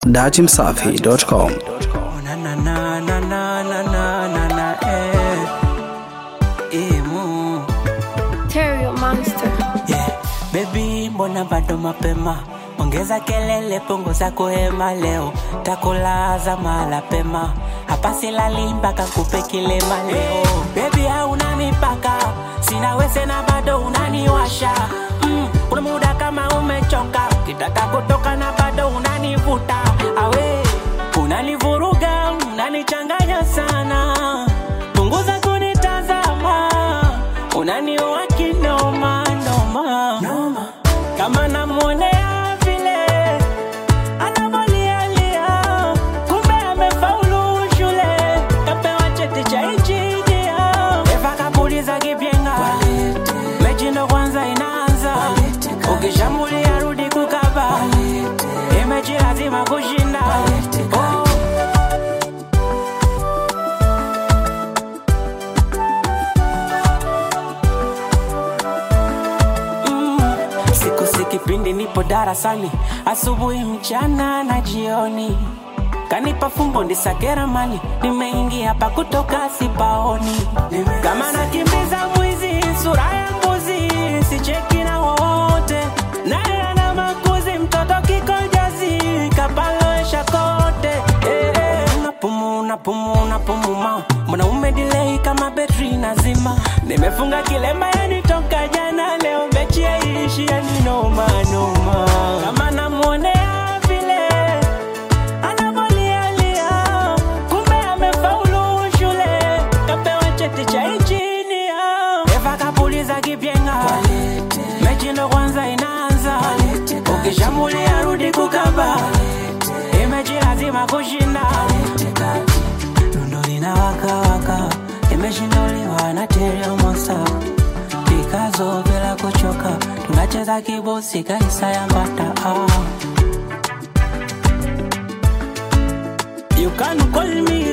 dachimsafi.com. na na na na na na na na na eh eh mu Terrio Monster. yeah baby mbona bado mapema ongeza kelele punguza kuhema leo takulaza mala pema hapa silali mpaka kupe kilema leo baby hauna mipaka sina wese na bado unaniwasha mm, kuna muda kama umechoka kitaka kutoka na bado unanivuta awe unanivuruga unanichanganya sana punguza kunitazama unaniua kinoma noma, noma. kama namwonea vile anavolialia kumbe amefaulu shule kapewa cheti cha injinia eva kapuliza kipyenga mechi ndo kwanza inaanza ukishamulia rudi kukaba imechi lazima kushinda oh. Mm, siku si kipindi nipo darasani asubuhi mchana na jioni kanipa fumbo ndisakera mali nimeingia pa kutoka sipaoni kama nakimbiza mwizi sura ya mbuzi sicheki na wowote naye ana makuzi mtoto kikojazi kapaloesha kote eh, eh. unapumu unapumu unapumuma mwanaume dilei kama betri nazima nimefunga kilema yanitoka jana leo mechi yaishi yaninomanoma kama namwonea vile anavolialia kumbe amefaulu shule kapewa cheti cha injinia eva kapuliza kipyenga mechi ndo kwanza inaanza ukishamulia rudi kukaba imechi lazima kushinda lundo linawakawaka imeshinduliwa na teriomosa pikazo bila kuchoka tunacheza kibosi kaisa ya mbata ah. You can call me